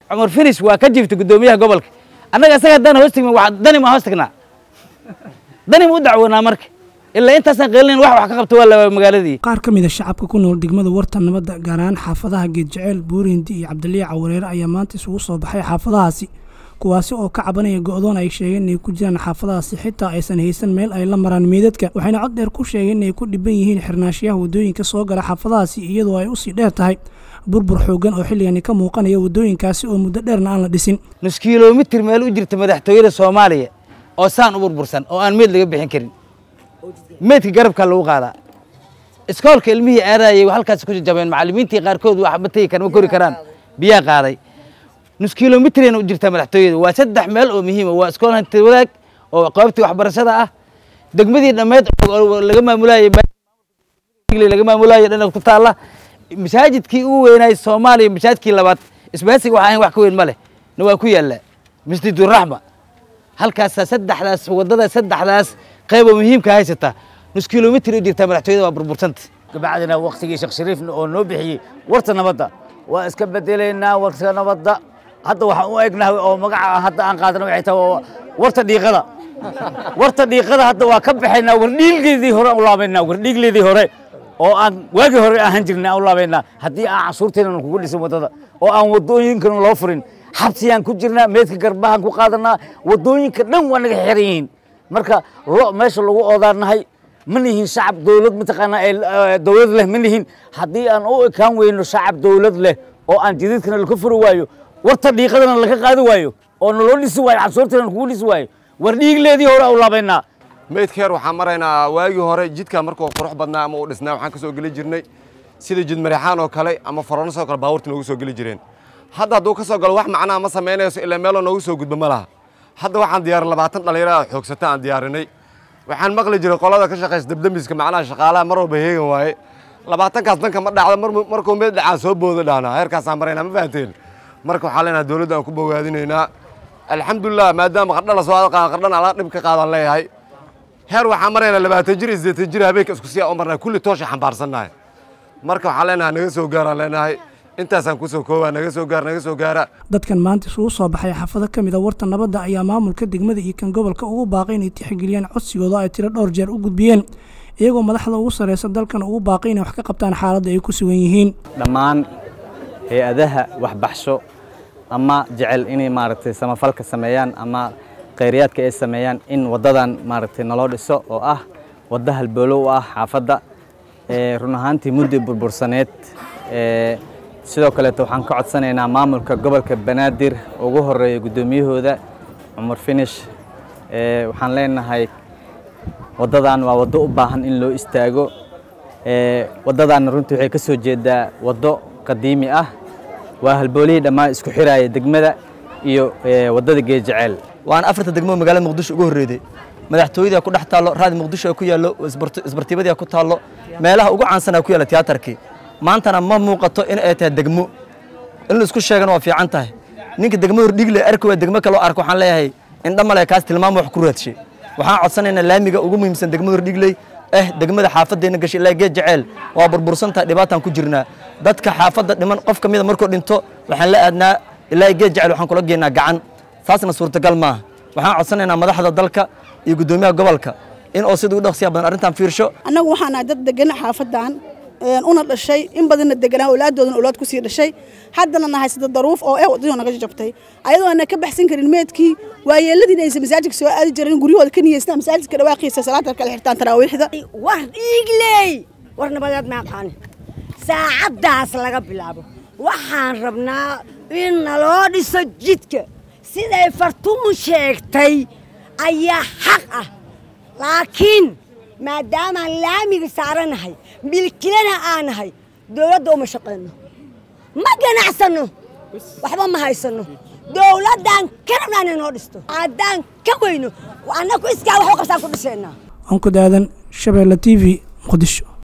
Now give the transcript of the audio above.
cumar finis waa ka jiftay guddoomiyaha gobolka annaga isaga haddaan hoos tegmin waa dani ma hoos tagnaa dani ma u dacwoonaa marka ilaa intaasaan qeelinayn wax wax ka qabta waa la magaaladii qaar ka mid a shacabka ku nool degmada warta nabadda gaar ahaan xaafadaha geedjeceel buurindi iyo cabdiliya cawareere ayaa maanta isugu soo baxay xaafadahaasi kuwaasi oo ka cabanaya go'doon ay sheegeen inay ku jiraan xaafadahaasi xitaa aysan haysan meel ay la maraan meedadka waxayna cod dheer ku sheegeen inay ku dhiban yihiin xirnaashiyaha waddooyinka soo gala xaafadahaasi iyadoo ay usii dheer tahay burbur xoogan oo xilligani ka muuqanaya waddooyinkaasi oo muddo dheerna aan la dhisin nus kilomitir meel u jirta madaxtooyada soomaaliya oo saan u burbursan oo aan meed laga bixin karin meedka garabkaa lagu qaadaa iskoolka ilmihii aadayay halkaas ku jajabeen macallimiintii qaarkood waxba tegi kara ma kori karaan biyaa qaaday nus kilomitrayna u jirtaa madaxtooyada waa saddex meel oo muhiima waa iskool hanti wadaag oo qaybtii waxbarashada ah degmadii dhammeed oo laga maamulaayay laga maamulaayay dhinac ku taalla masaajidkii ugu weynaay soomaaliya masaajidkii labaad isbaasiga waxaa ahayn wax ka weyn ma leh na waa ku yaallaa masjiduraxma halkaasaa saddexdaas waddada saddexdaas qayb oo muhiimka haysata nus kilomitr u jirtaa madaxtooyada waa burbursanta kabacdina waktigii sheekh shariifna oo noo bixiyey warta nabadda waa iska bedelaynaa warta nabadda hadda waxaan u egnahay oo magaca hadda aan qaadana waxay tahay warta dhiiqada warta dhiiqada hadda waa ka baxaynaa wardhiigleedii hore aan u laabaynaa wardhiigleedii hore oo aan waagii hore ahaan jirnay aan u laabaynaa haddii aan cashuurteena kugu dhisin waddada oo aan waddooyinkana loo furin xabsiyaan ku jirnaa meedka garbahaan ku qaadanaa waddooyinka dhan waa naga xiran yihiin marka lo meesha lagu oodaanahay ma nihin shacab dowlad mataqaanaa ee dowlad leh ma nihin haddii aan u ekaan weyno shacab dowlad leh oo aan jadiidkana laka furi waayo warta dhiiqadana laka qaadi waayo oo naloo dhisi waayo cashuurteena kugu dhisi waayo war dhiigleedii hore u laabaynaa meydkeer waxaan maraynaa waagii hore jidka markuu qurux badnaa ama uu dhisnaa waxaan ka soo geli jirnay sida jid marixaan oo kale ama foronas oo kale baabuurta noogu soo geli jireen hadda hadduu ka soo galo wax macnaha ma samaynayso ilaa meeloo noogu soo gudba ma laha hadda waxaan diyaarin labaatan dhallinyaro aad xoogsata aan diyaarinay waxaan maqli jiray qolada ka shaqaysa dabdamiska macnaha shaqaalaha mar walba heegan waaye labaatankaas danka ma dhacdo markuu meed dhacaa soo booda dhaanaa heerkaasaan maraynaa ma fahanteen marka waxaa leenahay dowladda aan ku bogaadinaynaa alxamdulilah maadaama qardha la soo qaada qardhana ala dhib ka qaadaan leeyahay heer waxaan maraynaa labaatan jir iyo siddeetan jir habeenka isku siyaa u marnaa kulli toosha xambaarsannahay marka waxaan leenahay naga soo gaaraan leenahay intaasaan kusoo koobaa naga soo gaar naga soo gaara dadkan maanta isugu soo baxay xaafado ka mid a warta nabadda ayaa maamulka degmada iyo kan gobolka ugu baaqay inay tixgeliyaan codsigooda ay tiro dhowr jeer u gudbiyeen iyagoo madaxda ugu sarreysa dalkan ugu baaqay inay wax ka qabtaan xaaladda ay ku sugan yihiin dhammaan hay-adaha waxbaxsho ama jecel inay maaragtay samafalka sameeyaan ama khayriyaadka ay sameeyaan in waddadan maaragtay naloo dhiso oo ah wadda halboolo u ah xaafadda run ahaantii muddo burbursaneed sidoo kaleeto waxaan ka codsanaynaa maamulka gobolka banaadir ugu horeeya guddoomiyahooda cumar finish waxaan leenahay waddadan waa waddo u baahan in loo istaago waddadanna runtii waxay ka soo jeedaa waddo qadiimi ah waa halboolihii dhammaan isku xiraaya degmada iyo waddada geejeceel waana afarta degmo magaalada muqdisho ugu horreeday madaxtooyada ku dhex taallo raadi muqdisho ku yaallo isbartiibadii ku taallo meelaha ugu caansanaa ku yaalla tiyaatarkii maantana ma muuqato in ay tahay degmo in la isku sheegana waa fiican tahay ninka degmo hordhigle arki waa degmo kaloo arko waxaan leeyahay indha male kaas tilmaamo wax ku raadshe waxaan codsanaynaa laamiga ugu muhiimsan degmada hordhigley eh degmada xaafaddeena gashay ilaa geed jeceel waa burbursan tahay dhibaataan ku jirnaa dadka xaafadda dhiman qof ka mida markuu dhinto waxaan la aadnaa ilaa geed jeceel waxaan kula geenaa gacan saasna suurtagal maaha waxaan codsanaynaa madaxda dalka iyo guddoomiyaha gobolka in oo sida u dhaqsiya badan arrintan fiirsho annagu waxaan nahay dad degan xaafaddan una dhashay in badanna deganaa awlaaddoodana awlaad ku sii dhashay haddana nahay sida daruuf oo eh waddadii naga jabtay ayadoo ana ka baxsan karin meedkii waayeeladiina aysan masaajidka soo aadi jirin guryahooda ka niyeystaan masaajidka dhawaaqiisa salaada kala xirtaan taraawiixda war dhiigley war nabadeed ma aqaani saacaddaas laga bilaabo waxaan rabnaa in naloo dhiso jidka siday fartuun sheegtay ayaa xaq ah laakiin maadaamaan laamiga saaranahay milkilana aanahay dowladda uma shaqayno ma ganacsanno waxba ma haysanno dowladdan ka rabnaa inay noo dhisto haddaan ka weyno annaku iskaa wax u qabsaan ku dhisaynaa anku daadan shabeelle t v muqdisho